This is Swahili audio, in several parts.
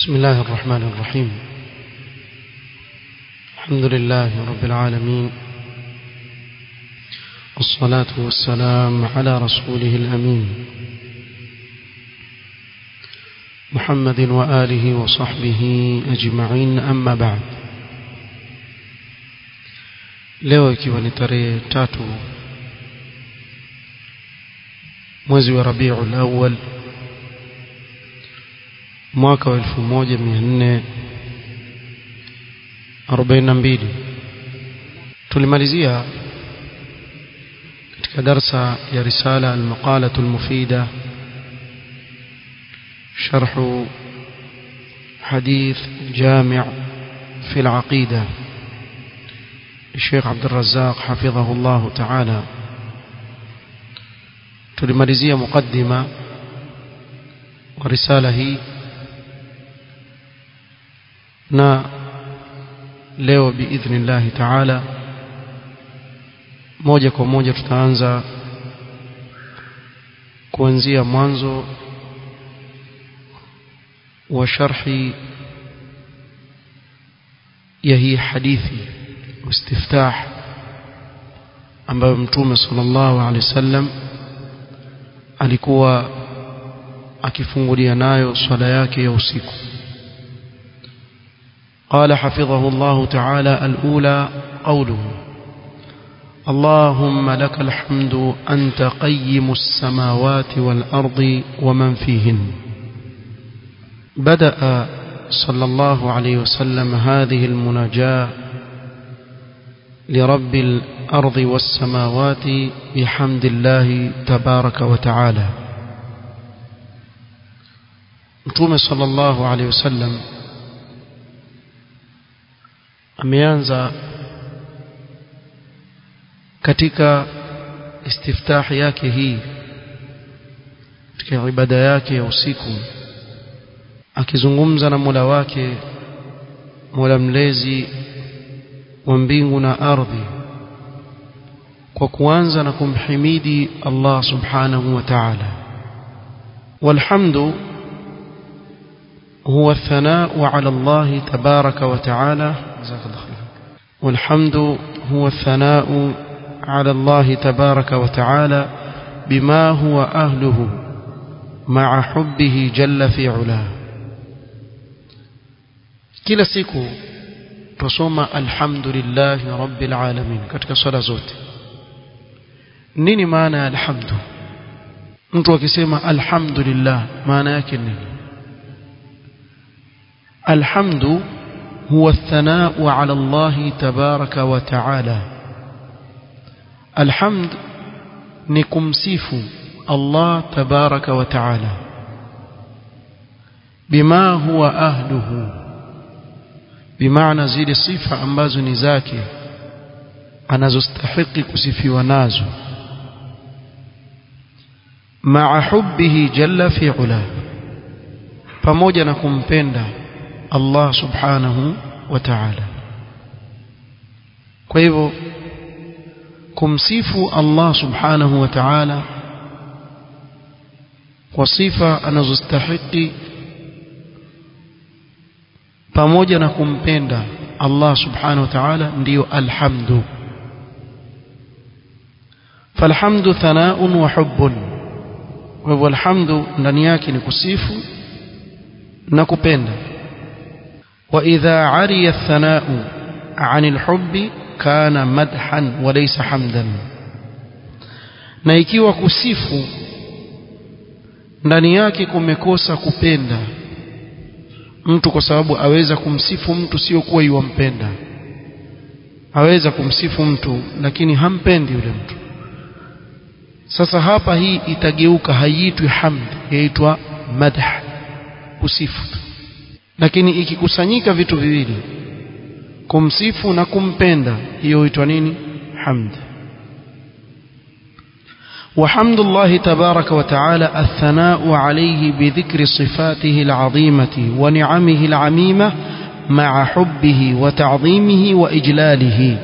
بسم الله الرحمن الرحيم الحمد لله رب العالمين والصلاة والسلام على رسوله الأمين محمد وآله وصحبه أجمعين أما بعد leo ikiwa ni tarehe tatu mwezi wa rabiul awwal mwaka wa 1442 tulimalizia katika darsa ya risala al-maqalatu al-mufida sharh حديث جامع في العقيدة الشيخ عبد الرزاق حفظه الله تعالى tulimalizia mukaddima wa risala hii na leo biidhnillahi taala moja kwa moja tutaanza kuanzia mwanzo wa sharhi ya hii hadithi istiftah ambayo mtume sallallahu alaihi wasallam alikuwa akifungulia nayo swala yake ya usiku قال حفظه الله تعالى الأولى قوله اللهم لك الحمد أنت قيم السماوات والأرض ومن فيهن بدأ صلى الله عليه وسلم هذه المناجاة لرب الأرض والسماوات بحمد الله تبارك وتعالى متوم صلى الله عليه وسلم ameanza katika istiftah yake hii katika ibada yake ya usiku akizungumza na Mola wake Mola mlezi wa mbingu na ardhi kwa kuanza na kumhimidi Allah subhanahu wa ta'ala walhamdu هو الثناء على الله تبارك وتعالى والحمد هو الثناء على الله تبارك وتعالى بما هو أهله مع حبه جل في علاه kila siku tusoma alhamdulillahi rabbil alamin katika swala zote nini maana ya alhamdu mtu akisema alhamdulillah maana yake nini الحمد هو الثناء على الله تبارك وتعالى الحمد نكمسيف الله تبارك وتعالى بما هو أهله بمعنى زيد الصفة ambazo ni zake anazostahiki kusifiwa nazo مع حبه جل في علاه pamoja na kumpenda Allah subhanahu wa ta'ala kwa hivyo kumsifu Allah subhanahu wa ta'ala kwa sifa anazostahiki pamoja na kumpenda Allah subhanahu wa ta'ala ndiyo alhamdu falhamdu thanaun wa hubbun kwa hivyo alhamdu ndani yake ni kusifu na kupenda وإذا عري الثناء عن الحب كان مدحا وليس حمدا na ikiwa kusifu ndani yake kumekosa kupenda mtu kwa sababu aweza kumsifu mtu sio kuwa yuwampenda aweza kumsifu mtu lakini hampendi yule mtu sasa hapa hii itageuka haiitwi hamd yaitwa madh kusifu lakini ikikusanyika vitu viwili kumsifu na kumpenda hiyo huitwa nini hamd وحمد الله تبارك وتعالى الثناء عليه بذكر صفاته العظيمة ونعمه العميمة مع حبه وتعظيمه وإجلاله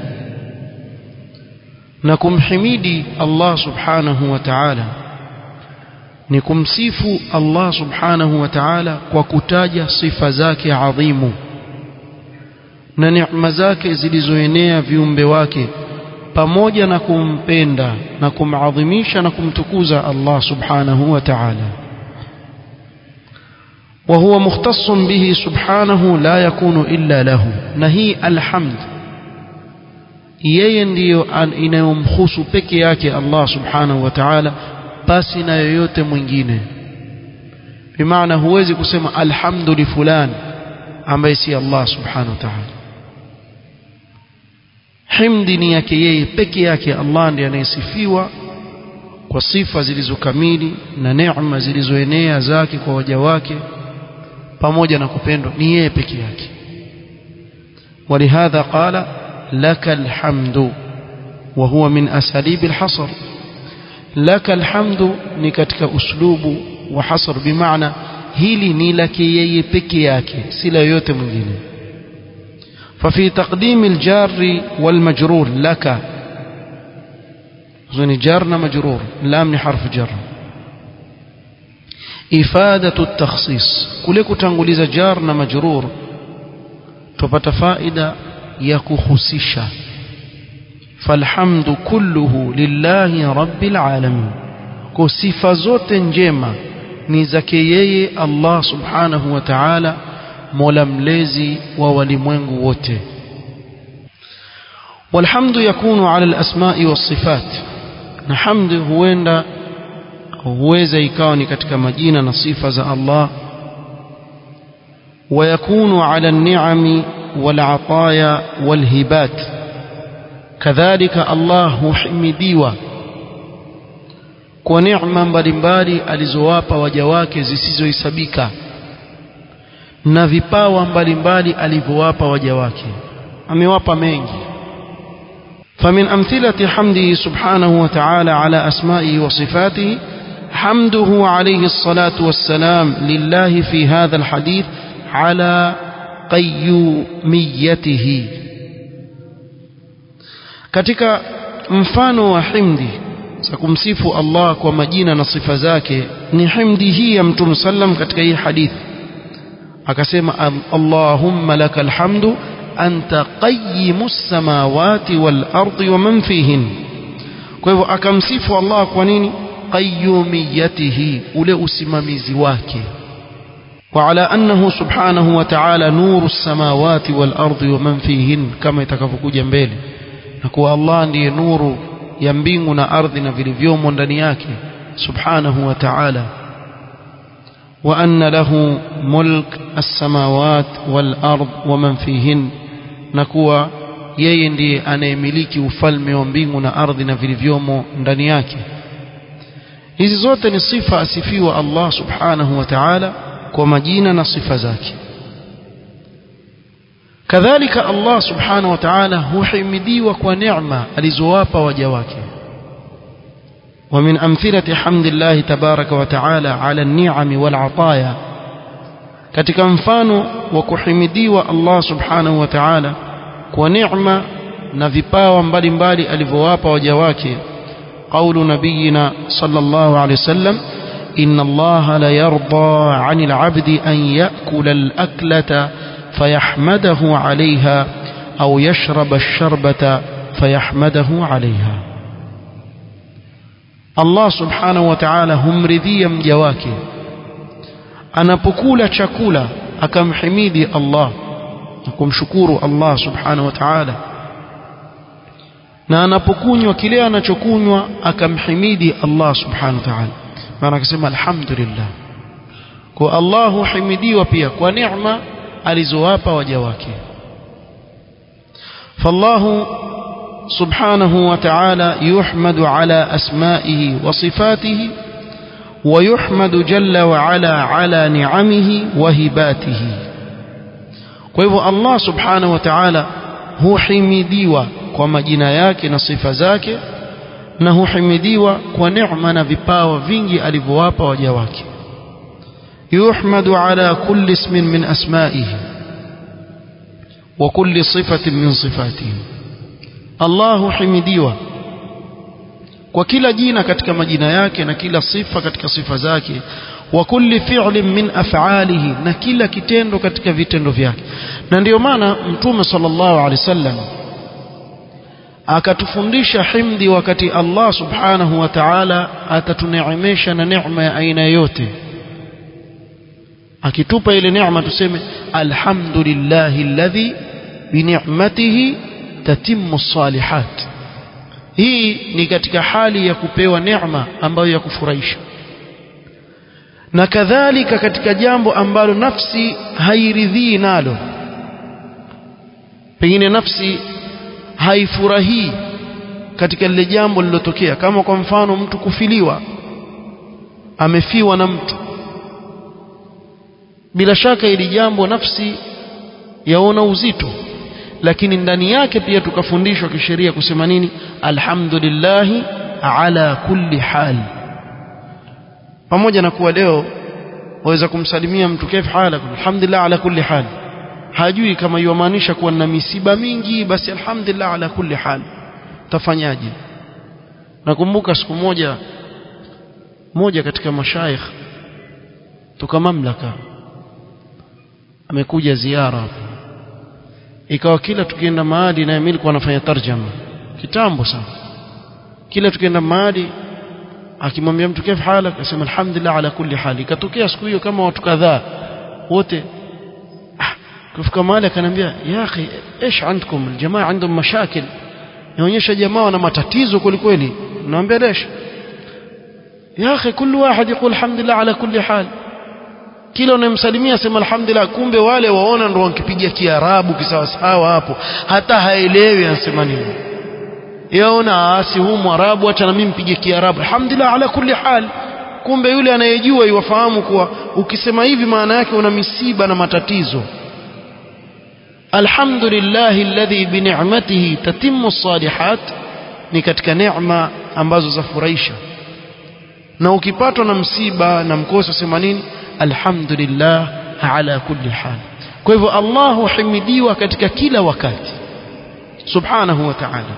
نكم حميدي الله سبحانه وتعالى ni kumsifu Allah subhanahu wa ta'ala kwa kutaja sifa zake adhimu na neema zake zilizoenea viumbe wake pamoja na kumpenda na kumadhimisha na kumtukuza Allah subhanahu wa ta'ala وهو مختص به سبحانه لا يكون إلا له نهي الحمد yeye ndiyo inayomhusu peke yake Allah subhanahu wa ta'ala basi na yoyote mwingine bimaana huwezi kusema alhamdu li fulan ambaye si Allah subhanahu wa ta'ala himdi ni yake yeye peke yake Allah ndiye anayesifiwa kwa sifa zilizokamili na neema zilizoenea zake kwa waja wake pamoja na kupendwa ni yeye peke yake ولهذا قال لك الحمد وهو من أساليب الحصر لك الحمد ni katika uslubu wa hasr bimaana hili ni lake yeye peke yake si la yote mwingine ففي تقديم الجار والمجرور لك زين جارنا مجرور لام حرف جر إفادة التخصيص كلك تنقلز جارنا مجرور tupata faida ya kuhusisha falhamdu kulluhu lillahi rabbil alamin kwa sifa zote njema ni zake yeye Allah subhanahu wa ta'ala mola mlezi wa walimwengu wote والحمد يكون على الأسماء والصفات na hamdi huenda huweza ikawa ni katika majina na sifa za Allah ويكون على النعم والعطايا والهبات كذلك الله حمديوا kwa neema mbalimbali alizowapa waja wake zisizohesabika na vipawa mbalimbali alivyowapa waja wake amewapa mengi فمن أمثلة حمده سبحانه وتعالى على أسمائه وصفاته حمده عليه الصلاة والسلام لله في هذا الحديث على qayyumiyatihi katika mfano wa himdi za kumsifu Allah kwa majina na sifa zake ni himdi hii ya Mtume sallam katika hii hadithi akasema Allahumma lakal hamdu anta qayyimus samawati wal ardi wa man fihin kwa hivyo akamsifu Allah kwa nini qayyumiyatihi ule usimamizi wake وعلى أنه سبحانه وتعالى نور السماوات والأرض ومن فيهن كما يتكفكوجا mbele na kuwa Allah ndiye nuru ya mbingu na ardhi na vilivyomo ndani yake subhanahu wa ta'ala wa anna lahu mulk as-samawat wal ard wa man fihin na kuwa yeye ndiye anayemiliki ufalme wa mbingu na ardhi na vilivyomo ndani yake hizi zote ni sifa asifiwa Allah subhanahu wa ta'ala kwa majina na sifa zake kadhalika Allah subhanahu wa ta'ala huhimidiwa kwa neema alizowapa waja wake ومن أمثلة حمد الله تبارك وتعالى على النعم والعطايا katika mfano wa kuhimidiwa Allah subhanahu wa ta'ala kwa neema na vipawa mbalimbali alivyowapa waja wake قول نبينا صلى الله عليه وسلم إن الله لا يرضى عن العبد أن يأكل الأكلة فيحمده عليها أو يشرب الشربة فيحمده عليها الله سبحانه وتعالى هم رذيا مجواك anapokula chakula akamhimidi Allah na kumshukuru Allah subhanahu wa ta'ala na anapokunywa kile anachokunywa akamhimidi Allah subhanahu wa ta'ala maana akasema alhamdulillah kwa Allah huhimidiwa pia kwa neema alizowapa waja wake فالله سبحانه وتعالى يحمد على أسمائه وصفاته ويحمد جل وعلا على نعمه وهباته kwa الله سبحانه وتعالى huhimidiwa kwa majina yake na sifa zake na huhimidiwa kwa neema na vipawa vingi alivyowapa waja wake yuhmadu ala kulli ismin min asma'ihi wa kulli sifatin min sifatihi Allah huhimidiwa kwa kila jina katika majina yake na kila sifa katika sifa zake wa kulli fi'lin min af'alihi na kila kitendo katika vitendo vyake na ndiyo maana mtume sallallahu alaihi wasallam akatufundisha himdi wakati Allah subhanahu wa ta'ala atatuneemesha na neema ya aina yote akitupa ile neema tuseme alhamdulillahi alladhi bi ni'matihi tatimmu salihat hii ni katika hali ya kupewa neema ambayo ya kufurahisha na kadhalika katika jambo ambalo nafsi hairidhii nalo pengine nafsi haifurahii katika lile jambo lilotokea kama kwa mfano mtu kufiliwa amefiwa na mtu bila shaka ili jambo nafsi yaona uzito lakini ndani yake pia tukafundishwa kisheria kusema nini alhamdulillahi ala kulli hal pamoja na kuwa leo waweza kumsalimia mtu kaifa halak alhamdulillah ala kulli hal hajui kama yumaanisha kuwa na misiba mingi basi alhamdulillah ala kulli hal tafanyaje nakumbuka siku moja moja katika mashaikh toka mamlaka amekuja ziara hapa ikawa kila tukienda mahali na mimi nilikuwa nafanya tarjama kitambo sana kila tukienda mahali akimwambia mtu kaifa halak akasema alhamdulillah ala kulli hal ikatokea siku hiyo kama watu kadhaa wote kufika mahali akaniambia ya akhi ايش عندكم الجماعه عندهم مشاكل inaonyesha jamaa wana matatizo kweli kweli naambia lesh ya akhi كل واحد يقول الحمد لله على كل حال kila unayemsalimia sema alhamdulillah kumbe wale waona ndo wankipigia kiarabu kisawasawa hapo hata haelewi anasema nini yaona asi huu mwarabu acha na mimi mpige kiarabu alhamdulillah ala kulli hal kumbe yule anayejua iwafahamu kuwa ukisema hivi maana yake una misiba na matatizo alhamdulillah alladhi bi ni'matihi tatimmu salihat ni katika neema ambazo zafurahisha na ukipatwa na msiba na mkosa sema nini alhamdulillah ala kulli hal kwa hivyo Allah huhimidiwa katika kila wakati subhanahu wa ta'ala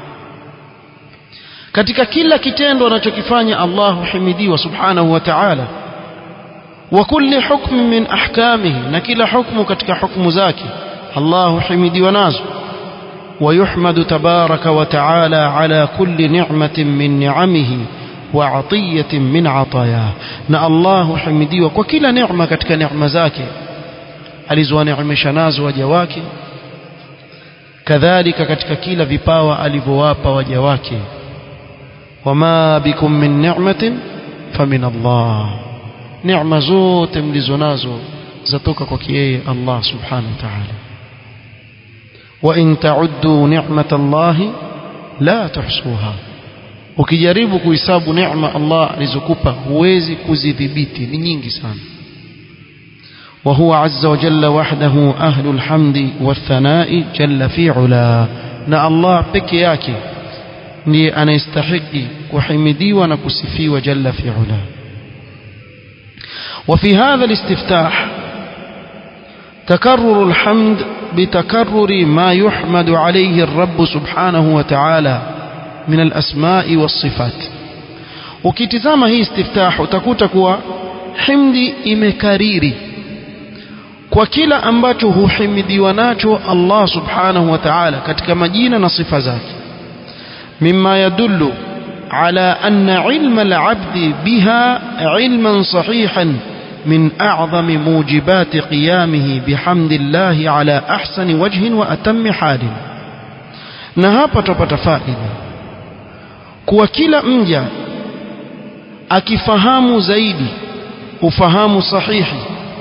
katika kila kitendo anachokifanya Allah huhimidiwa subhanahu wa ta'ala wa kulli hukm min ahkamihi na kila hukmu katika hukumu zake Allah huhimidiwa nazo ويحمد تبارك وتعالى على كل نعمة من نعمه وعطية من عطاياه na Allah huhimidiwa kwa kila neema katika neema zake alizowaneemesha nazo waja wake kadhalika katika kila vipawa alivyowapa waja wake wama bikum min ni'matin famin Allah neema zote mlizo nazo zatoka kwa yeye Allah subhanahu wa ta'ala wa in ta'uddu ni'matallahi la tuhsuha ukijaribu kuhesabu neema Allah alizokupa huwezi kuzidhibiti ni nyingi sana وهو عز وجل وحده أهل الحمد والثناء جل في علا na Allah peke yake ndiye anayestahiki kuhimidiwa na kusifiwa jalla fi ula وفي هذا الاستفتاح تكرر الحمد بتكرر ما يحمد عليه الرب سبحانه وتعالى من الأسماء والصفات ukitizama hii istiftah utakuta kuwa himdi imekariri kwa kila ambacho huhimidiwa nacho Allah subhanahu wa ta'ala katika majina na sifa zake mimma yadullu على أن علم العبد بها علما صحيحا من أعظم موجبات قيامه بحمد الله على أحسن وجه وأتم حال نهابة تفائل kuwa kila mja akifahamu zaidi ufahamu sahihi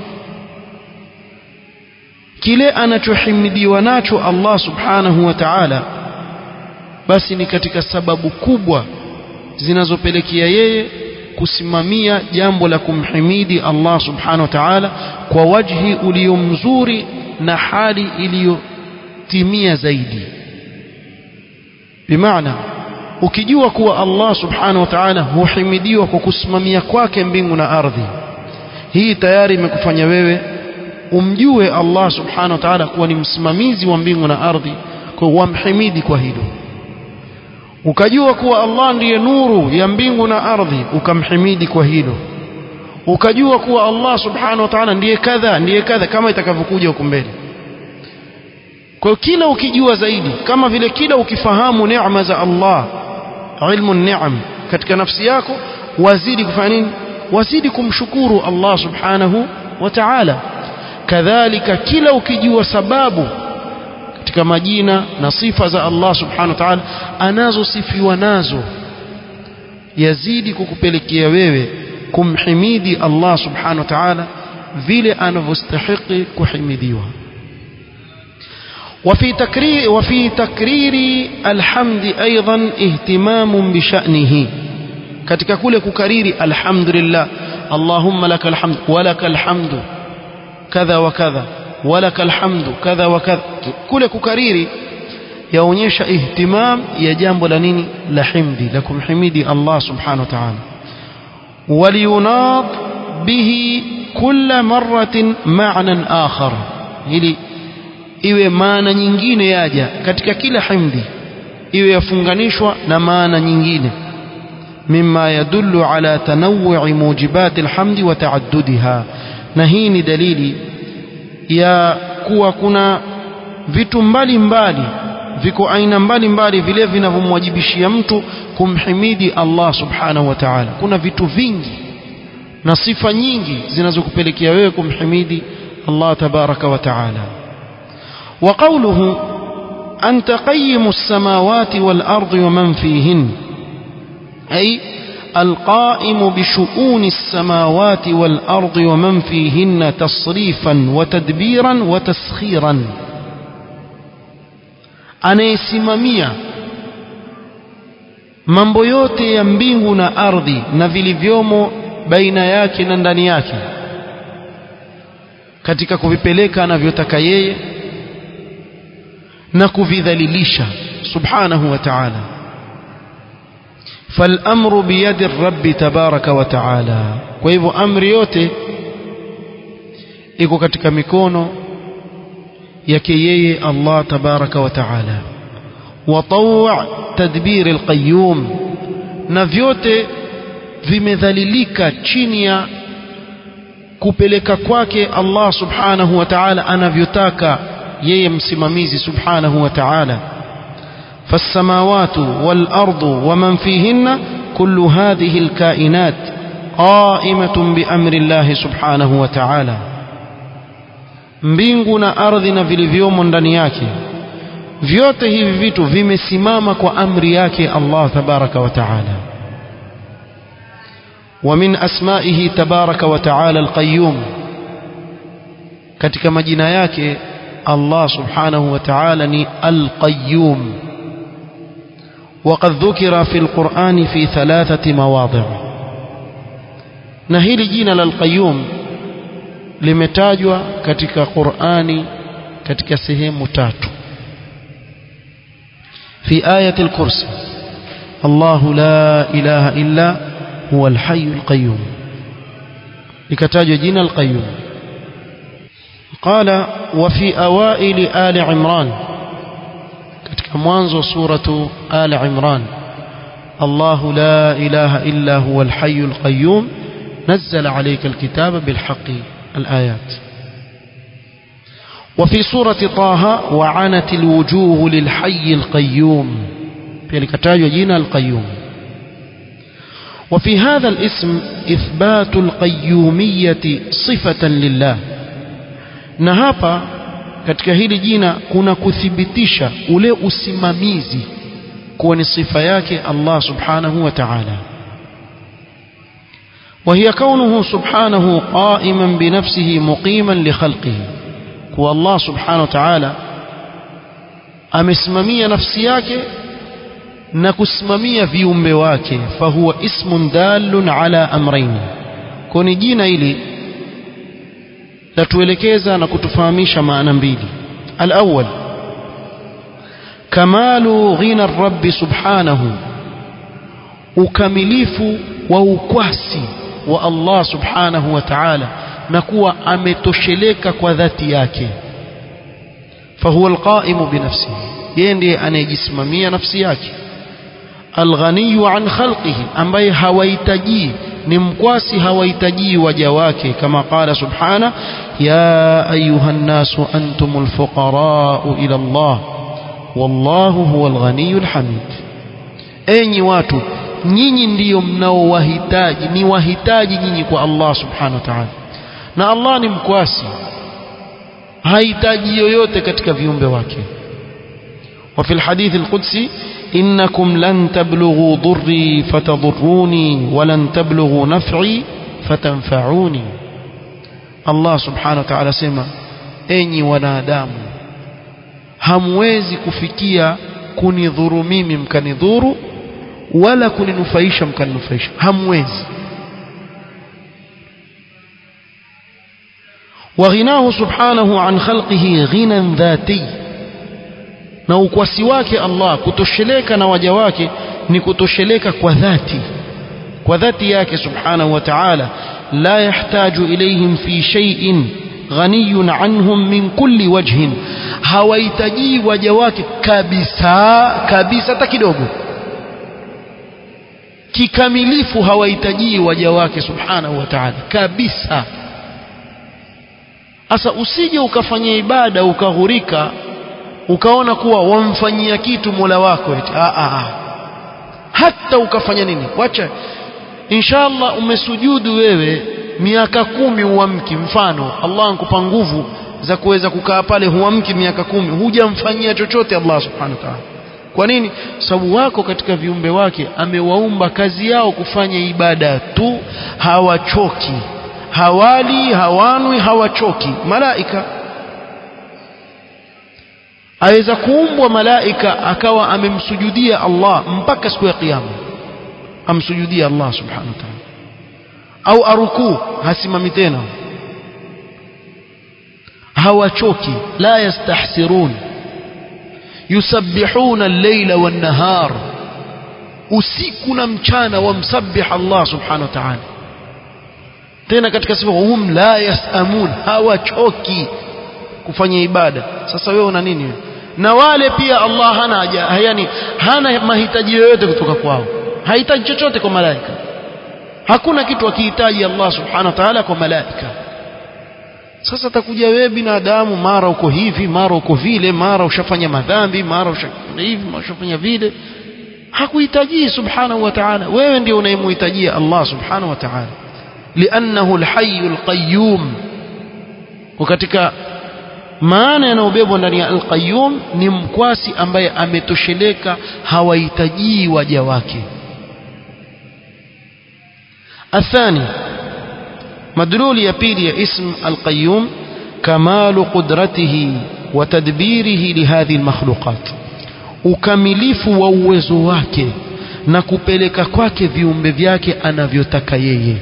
kile anachohimidiwa nacho Allah subhanahu wa ta'ala basi ni katika sababu kubwa zinazopelekea yeye kusimamia jambo la kumhimidi Allah subhanahu wa ta'ala kwa wajhi ulio mzuri na hali iliyotimia zaidi bimaana ukijua kuwa Allah subhanahu wa ta'ala huhimidiwa kwa kusimamia kwake mbingu na ardhi hii tayari imekufanya wewe umjue Allah subhanahu wa ta'ala kuwa ni msimamizi wa mbingu na ardhi kwa wamhimidi kwa hilo ukajua kuwa Allah ndiye nuru ya mbingu na ardhi ukamhimidi kwa hilo ukajua kuwa Allah subhanahu wa ta'ala ndiye kadha ndiye kadha kama itakavyokuja huko mbele kwa hiyo kila ukijua zaidi kama vile kila ukifahamu neema za Allah ilmu ni'am katika nafsi yako wazidi kufanya nini wazidi kumshukuru Allah subhanahu wa ta'ala kadhalika kila ukijua sababu katika majina na sifa za Allah subhanahu wa ta'ala anazosifiwa nazo yazidi kukupelekea wewe kumhimidi Allah subhanahu wa ta'ala vile anavyostahili kuhimidiwa وفي تكرير وفي تكرير الحمد أيضا اهتمام بشأنه katika kule kukariri alhamdulillah allahumma lakal hamd walakal hamdu kadha wa kadha walakal hamdu kadha wa kadha kule kukariri yaonyesha ihtimam ya jambo la nini la himdi la kumhimidi Allah subhanahu wa ta'ala waliyunad bihi kulla marratin ma'nan akhar ili iwe maana nyingine yaja katika kila himdi iwe yafunganishwa na maana nyingine مما يدل على تنوع موجبات الحمد وتعددها na hii ni dalili ya kuwa kuna vitu mbalimbali viko aina mbalimbali vile vinavyomwajibishia mtu kumhimidi Allah subhanahu wa ta'ala kuna vitu vingi na sifa nyingi zinazokupelekea wewe kumhimidi Allah tabaraka wa ta'ala wa qawluhu anta qayyimus samawati wal ardi wa man fihin أي القائم بشؤون السماوات والأرض ومن فيهن تصريفا وتدبيرا وتسخيرا anayesimamia mambo yote ya mbingu na ardhi na vilivyomo baina yake na ndani yake katika kuvipeleka anavyotaka yeye na kuvidhalilisha subhanahu wa ta'ala فالامر بيد الرب تبارك وتعالى kwa hivyo amri yote iko katika mikono yake yeye Allah tabaraka wa taala وطوع تدبير القيوم na vyote vimedhalilika chini ya kupeleka kwake Allah subhanahu wa ta'ala anavyotaka yeye msimamizi subhanahu wa ta'ala فالسماوات والأرض ومن فيهن كل هذه الكائنات قائمة بأمر الله سبحانه وتعالى mbingu na ardhi na vilivyomo ndani yake vyote hivi vitu vimesimama kwa amri yake Allah tabaraka wa taala wa min asmaihi tabaraka wa taala alqayyum katika majina yake Allah subhanahu wa taala ni alqayyum وقد ذكر في القرآن في ثلاثة مواضع نهيل جينا للقيوم limetajwa katika Qur'ani katika sehemu tatu في آية الكرسي الله لا إله إلا هو الحي القيوم لكتاج جنا القيوم قال وفي أوائل آل عمران katika mwanzo suratu آل عمران الله لا إله إلا هو الحي القيوم نزل عليك الكتاب بالحق الآيات وفي سورة طه وعنت الوجوه للحي القيوم في الكتاب جينا القيوم وفي هذا الاسم إثبات القيومية صفة لله نهابا katika hili jina kuna kuthibitisha ule usimamizi kuwa ni sifa yake Allah subhanahu wa ta'ala وهي كونه سبحانه قائما بنفسه مقيما لخلقه kuwa Allah subhanahu wa ta'ala amesimamia nafsi yake na kusimamia viumbe wake fahuwa ismun dalun ala amrayn kwa ni jina hili latuelekeza na kutufahamisha maana mbili alawwal kamalu ghina rabbi subhanahu ukamilifu wa ukwasi wa Allah subhanahu wa ta'ala na kuwa ametosheleka kwa dhati yake fahuwa alqaimu binafsihi yeye ndiye anayejisimamia nafsi yake alghaniyu an khalqihi ambaye hawahitaji ni mkwasi hawahitaji waja wake kama qala subhana ya ayuha nnasu antumul fuqarau ila Allah wallahu huwal ghaniyul hamid enyi watu nyinyi ndiyo mnaowahitaji ni wahitaji nyinyi kwa Allah subhanahu wa ta'ala na Allah ni mkwasi hahitaji yoyote katika viumbe wake وفي الحديث القدسي إنكم لن تبلغوا ضري فتضروني ولن تبلغوا نفعي فتنفعوني الله سبحانه وتعالى سما أني wanadamu hamwezi kufikia kunidhuru mimi mkanidhuru wala kuninufaisha mkaninufaisha hamwezi وغناه سبحانه عن خلقه غنى ذاتي na ukwasi wake Allah kutosheleka na waja wake ni kutosheleka kwa dhati kwa dhati yake subhanahu wa ta'ala la yahtaju ilayhim fi shay'in ghaniyun anhum min kulli wajhin hawahitaji waja wake kabisa kabisa hata kidogo kikamilifu hawahitaji waja wake subhanahu wa ta'ala kabisa sasa usije ukafanya ibada ukaghurika ukaona kuwa wamfanyia kitu Mola wako eti a a hata ukafanya nini wacha inshallah umesujudu wewe miaka kumi huamki mfano Allah ankupa nguvu za kuweza kukaa pale huamki miaka kumi hujamfanyia chochote Allah subhanahu wa ta'ala kwa nini sababu wako katika viumbe wake amewaumba kazi yao kufanya ibada tu hawachoki hawali hawanwi hawachoki malaika aweza kuumbwa malaika akawa amemsujudia Allah mpaka siku ya kiyama amsujudia Allah subhanahu wa ta'ala au arukuu hasimami tena hawachoki la yastahsirun yusabbihuna al-layla wan-nahar usiku na mchana wamsabbih Allah subhanahu wa ta'ala tena katika sifa hum la yasamun hawachoki kufanya ibada sasa wewe una nini wewe na wale pia Allah hana haja yani hana mahitaji yoyote kutoka kwao hahitaji chochote kwa malaika hakuna kitu akihitaji Allah subhanahu wa ta'ala kwa malaika sasa takuja wewe binadamu mara uko hivi mara uko vile mara ushafanya madhambi mara ushafanya hivi mara ushafanya vile hakuhitaji subhanahu wa ta'ala wewe ndio unayemhitajia Allah subhanahu wa ta'ala li'annahu al-hayy al-qayyum katika maana yanayobebwa ndani ya al-qayyum ni mkwasi ambaye ametosheleka hawahitaji waja wake الثاني مدلول يبيل يا اسم القيوم كمال قدرته وتدبيره لهذه المخلوقات ukamilifu wa uwezo wake na kupeleka kwake viumbe vyake anavyotaka yeye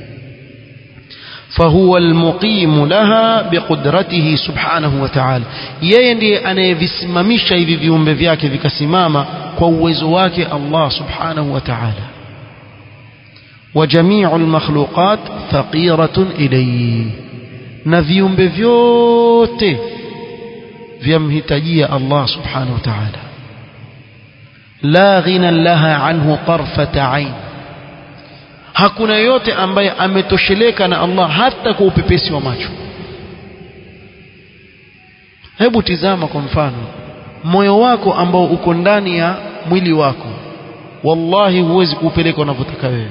فهو المقيم لها بقدرته سبحانه وتعالى yeye ndiye anayevisimamisha hivi viumbe vyake vikasimama kwa uwezo wake Allah subhanahu wa ta'ala وجميع المخلوقات فقيرة إليه na viumbe vyote vyamhitajia Allah subhanahu wa ta'ala la ghina laha anhu tarfata ain hakuna yote ambaye ametosheleka na Allah hata kwa upepesi wa macho hebu tizama kwa mfano moyo wako ambao uko ndani ya mwili wako wallahi huwezi kuupeleka unavyotaka wewe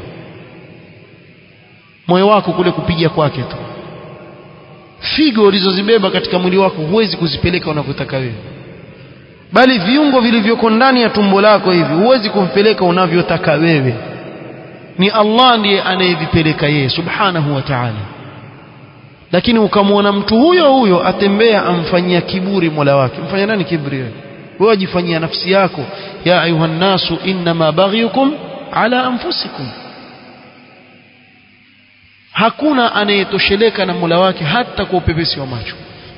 moyo wako kule kupiga kwake tu figo ulizozibeba katika mwili wako huwezi kuzipeleka unavyotaka wewe bali viungo vilivyoko ndani ya tumbo lako hivi huwezi kumpeleka unavyotaka wewe ni Allah ndiye anayevipeleka yeye subhanahu wa ta'ala lakini ukamwona mtu huyo huyo atembea amfanyia kiburi mola wake mfanya nani kiburi wewe wewe ajifanyia nafsi yako ya ayuha nasu inma baghyukum ala anfusikum hakuna anayetosheleka na Mola wake hata kwa upepesi wa macho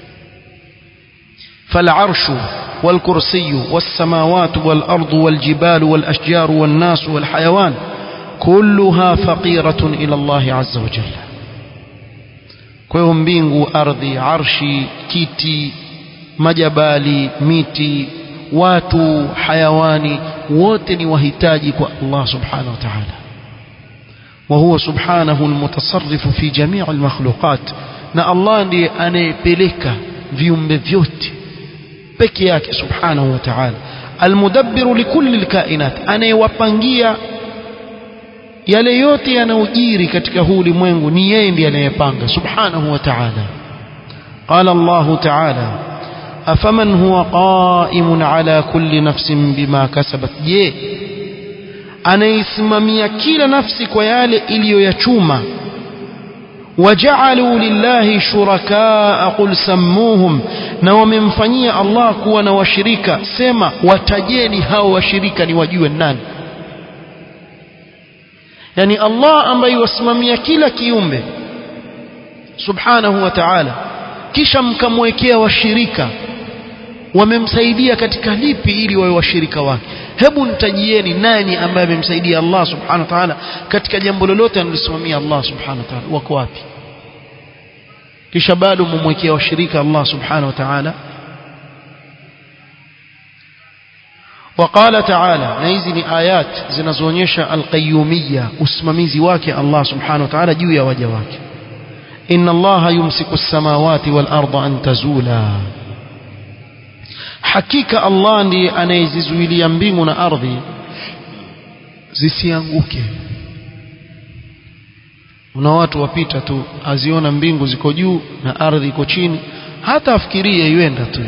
فالعرش والكرسي والسماوات والأرض والجبال والأشجار والناس والحيوان كلها فقيرة إلى الله عز وجل kwa mbingu ardhi arshi kiti majabali miti watu hayawani wote ni wahitaji kwa Allah subhanahu wa ta'ala وهو سبحانه المتصرف في جميع المخلوقات na Allah ndiye anayepeleka viumbe vyote peke yake subhanahu wa ta'ala almudabbiru likulli alkainat anayewapangia yale yote yanayojiri katika huu ulimwengu ni yeye ndiye anayepanga subhanahu wa ta'ala qala Allah ta'ala afaman huwa qa'imun ala kulli nafsin bima kasabat je anaisimamia kila nafsi kwa yale iliyoyachuma waja'alu lillahi shurakaa qul sammuhum na wamemfanyia Allah kuwa na washirika sema watajeni hao washirika ni wajue nani yani Allah ambaye wasimamia kila kiumbe subhanahu wa ta'ala kisha mkamwekea washirika wamemsaidia katika lipi ili wawe washirika wake hebu nitajieni nani ambaye amemsaidia Allah subhanahu wa ta'ala katika jambo lolote analosimamia Allah subhanahu wa ta'ala wako wapi kisha bado mumwekea washirika Allah subhanahu wa ta'ala وقال تعالى na hizi ni ayat zinazoonyesha alqayyumiyya usimamizi wake Allah subhanahu wa ta'ala juu ya waja wake inna Allah yumsiku as-samawati wal arda an tazula hakika Allah ndiye anayezizuilia mbingu na ardhi zisianguke una watu wapita tu aziona mbingu ziko juu na ardhi iko chini hata afikirie iwenda tu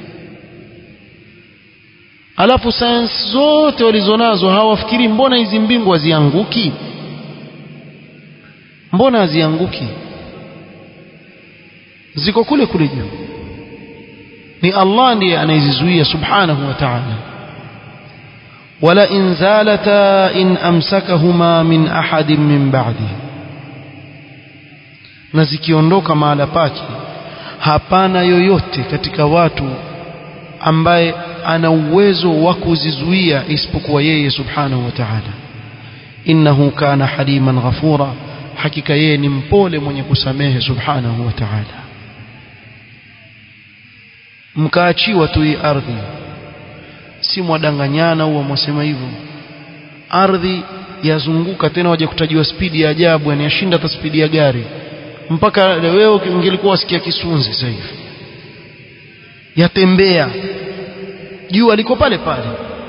alafu sayansi zote walizonazo hawafikiri mbona hizi mbingu hazianguki mbona hazianguki ziko kule kule juu ni Allah ndiye anayezizuia subhanahu wa ta'ala wala in zalata in amsakahuma min ahadin min ba'di na zikiondoka mahala pake hapana yoyote katika watu ambaye ana uwezo wa kuzizuia isipokuwa yeye subhanahu wa ta'ala innahu kana haliman ghafura hakika yeye ni mpole mwenye kusamehe subhanahu wa ta'ala mkaachiwa tu hii ardhi si mwadanganyana huwa mwasema hivyo ardhi yazunguka tena waje kutajiwa spidi ya ajabu yani yashinda hata spidi ya gari mpaka wewe ungelikuwa wasikia kisunzi sasa hivi yatembea jua liko pale pale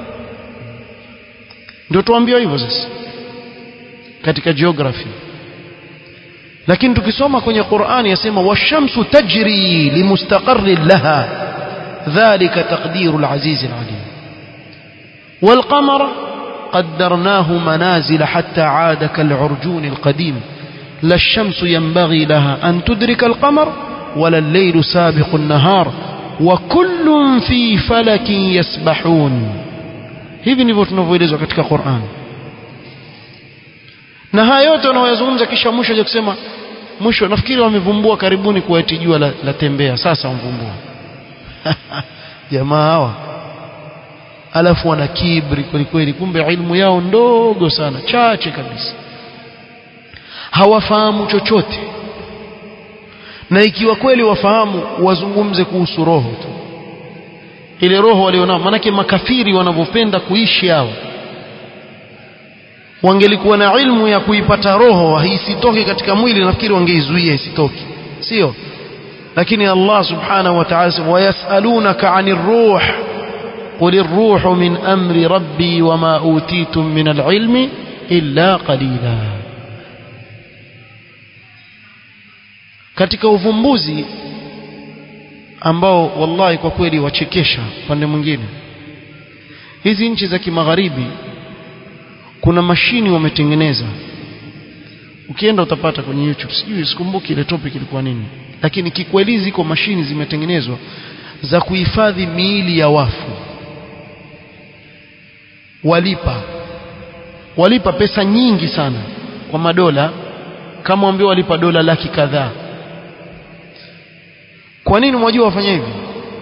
ndio tuambiwa hivyo sasa katika geography lakini tukisoma kwenye Qur'ani yasema washamsu tajri limustaqarrin laha dhalika taqdiru al-aziz al-alim والقمر قدرناه منازل حتى عاد كالعرجون القديم لا الشمس ينبغي لها أن تدرك القمر ولا الليل سابق النهار وكل في فلك يسبحون hivi ndivyo tunavyoelezwa katika Qur'an na haya yote wanayozungumza kisha mwisho je kusema mwisho nafikiri wamevumbua karibuni kuwa eti jua la, la tembea sasa wamvumbua jamaa hawa alafu wana kibri kweli kweli kumbe ilmu yao ndogo sana chache kabisa hawafahamu chochote na ikiwa kweli wafahamu wazungumze kuhusu roho tu ile roho walionao manake makafiri wanavyopenda kuishi hao wangelikuwa na ilmu ya kuipata roho isitoke katika mwili nafikiri wangeizuia isitoke sio lakini Allah subhanahu wa ta'ala wayasalunaka 'anir ruh قل الروح من أمر ربي وما أوتيتم من العلم إلا قليلا katika uvumbuzi ambao wallahi kwa kweli wachekesha pande mwingine hizi nchi za kimagharibi kuna mashini wametengeneza ukienda utapata kwenye YouTube sijui sikumbuki ile topic ilikuwa nini lakini kikweli ziko mashini zimetengenezwa za kuhifadhi miili ya wafu walipa walipa pesa nyingi sana kwa madola kama ambao walipa dola laki kadhaa kwa nini mwajua wafanya hivi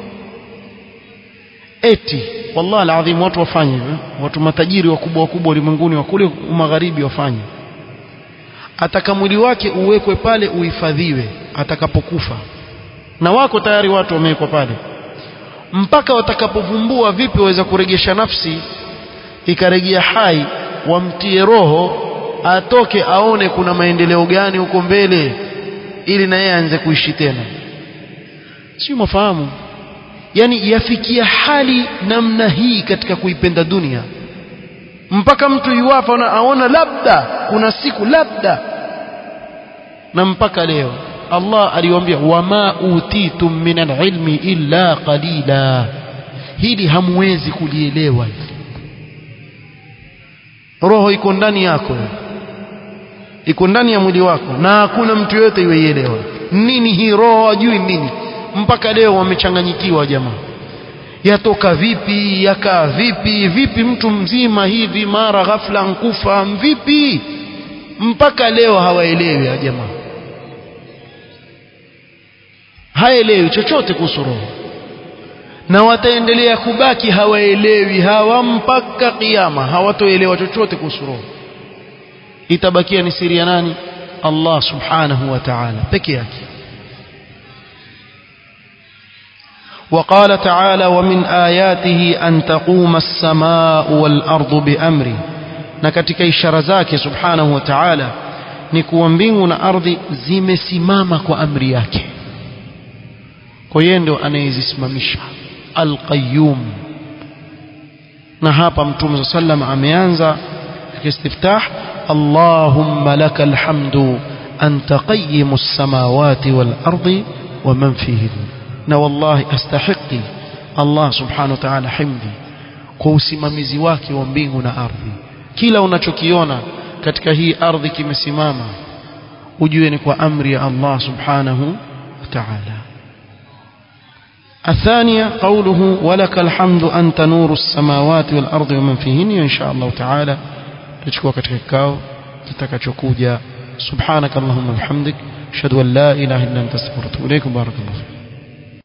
eti wallahi alazim watu wafanye hivyo watu matajiri wakubwa wakubwa ulimwenguni wa kule magharibi wafanye ataka mwili wake uwekwe pale uhifadhiwe atakapokufa na wako tayari watu wamewekwa pale mpaka watakapovumbua vipi waweza kuregesha nafsi ikarejea hai wamtie roho atoke aone kuna maendeleo gani huko mbele ili na yeye aanze kuishi tena si mafahamu yani yafikia hali namna hii katika kuipenda dunia mpaka mtu yuwafa na aona labda kuna siku labda na mpaka leo Allah aliwaambia wama utitum min alilmi illa qalila hili hamwezi kulielewa roho iko ndani yako iko ndani ya mwili wako na hakuna mtu yote iweielewa nini hii roho ajui nini mpaka leo wamechanganyikiwa jamaa yatoka vipi yakaa vipi vipi mtu mzima hivi mara ghafla nkufa vipi mpaka leo hawaelewi ya jamaa haelewi chochote kuhusu roho na wataendelea kubaki hawaelewi hawa mpaka kiyama hawatoelewa chochote kuhusu roho itabakia ni siri ya nani Allah subhanahu wa ta'ala peke yake وقال تعالى ومن آياته أن تقوم السماء والأرض بأمره na katika ishara zake subhanahu wa ta'ala ni kuwa mbingu na ardhi zimesimama kwa amri yake kwa yeye ndo anayezisimamisha alqayyum na hapa mtume sallam ameanza istiftah allahumma lakal hamdu anta qayyimu as-samawati wal ardi wa man fihin na wallahi astahiqi Allah subhanahu wa ta'ala himdi kwa usimamizi wake wa mbingu na ardhi kila unachokiona katika hii ardhi kimesimama ujue ni kwa amri ya Allah subhanahu wa ta'ala الثانية قوله ولك الحمد أنت نور السماوات والأرض ومن فيهن إن شاء الله تعالى تشكوك كتكاو kitakachokuja subhanak allahumma bihamdik ashhadu an la ilaha illa anta astaghfiruka wa atubu ilaik barakallahu